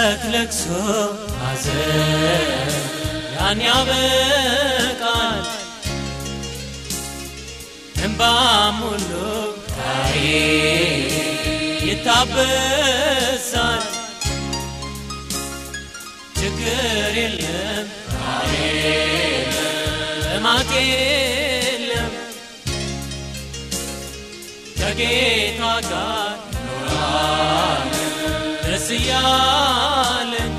ጭንቀት ለቅሶ ሐዘን ያን ያበቃል እንባም ሁሉ ታይ ይታበሳል ችግር የለም ጥማት የለም ከጌታ ጋር ደስ እያለን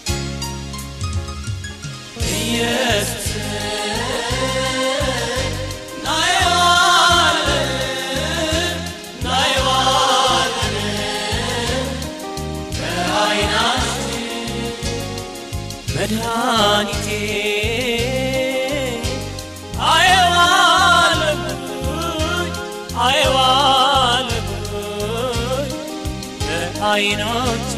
ኢየሱስ ናየዋለን ናየዋለን በዓይናችን መድኃኒቴ አየዋለሁኝ አየዋለሁኝ በዓይኖቼ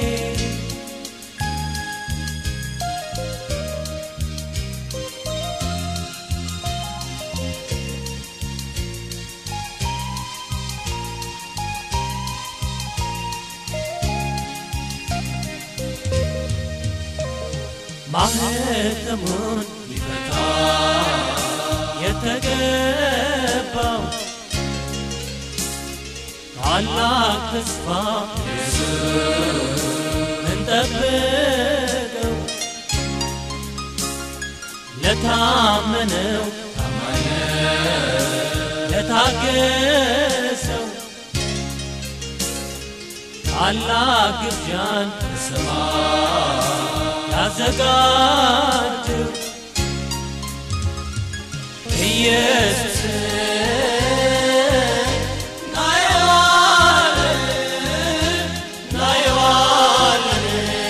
ማህተሙን ሊፈታ የተገባው ታላቅ ተስፋ እንጠብቀው ለታመነው ለታገሰው ታላቅ ግብዣን በሰማይ ያዘጋጀው ኢየሱስ ናየዋለን ናየዋለን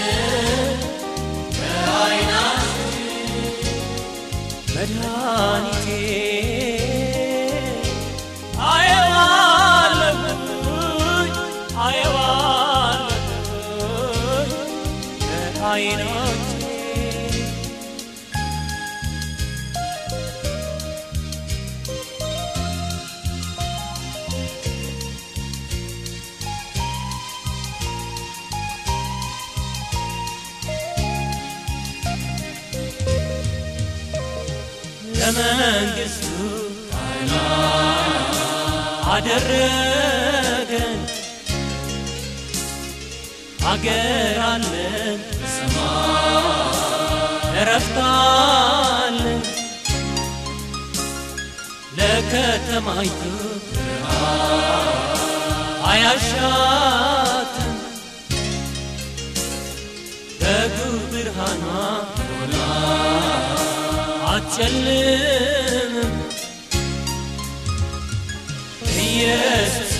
በዓይናችን መድኃኒቴ አየዋለሁኝ አየዋለሁኝ በዓይኖቼ ለመንግሥቱ አደረገን አገር አለን እረፍታለን ለከተማይቱ አያሻትም በጉ ብርሃኗ አትጨልምም ኢየሱስ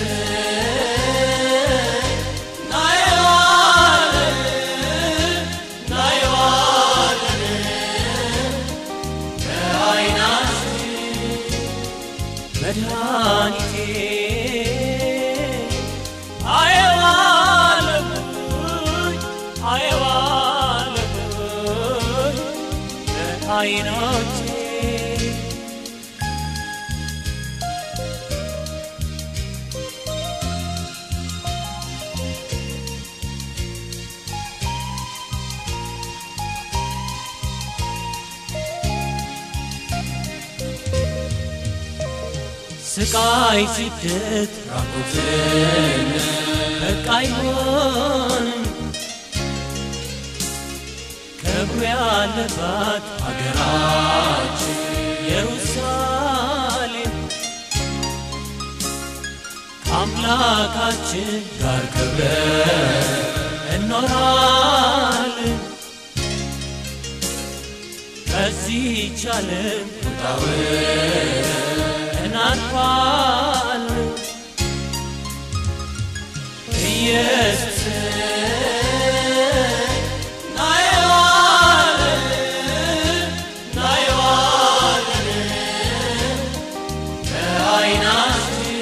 ናየዋለን ናየዋለን በዓይናችን መድኃኒቴ አየዋለሁኝ አየዋለሁኝ በዓይኖቼ ስቃይ ስደት ራቁትን በቃ አይሆንም ክብሩ ያለባት አገራችን ኢየሩሳሌም ከአምላካችን ጋር ከብረን እኖራለን ከዚህች ዓለም እናልፋለን ኢየሱስ ናየዋለን ናየዋለን በዓይናችን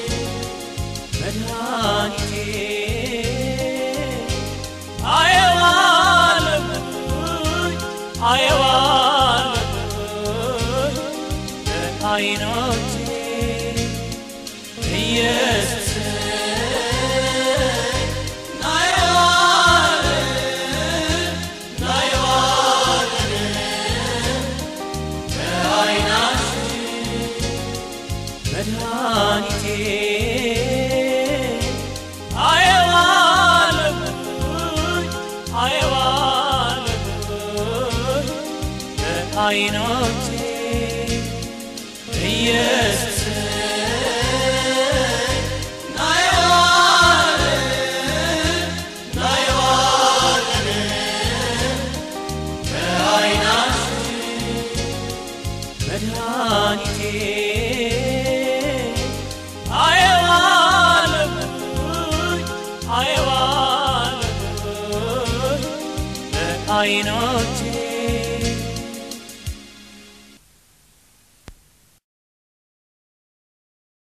መድኃኒቴ አየዋለሁኝ አየዋለሁኝ በዓይኖቼ ኢየሱስ ናየዋለን በዓይኖቼ ኢየሱስ መድኃኒቴ አየዋለሁኝ አየዋለሁኝ በዓይኖቼ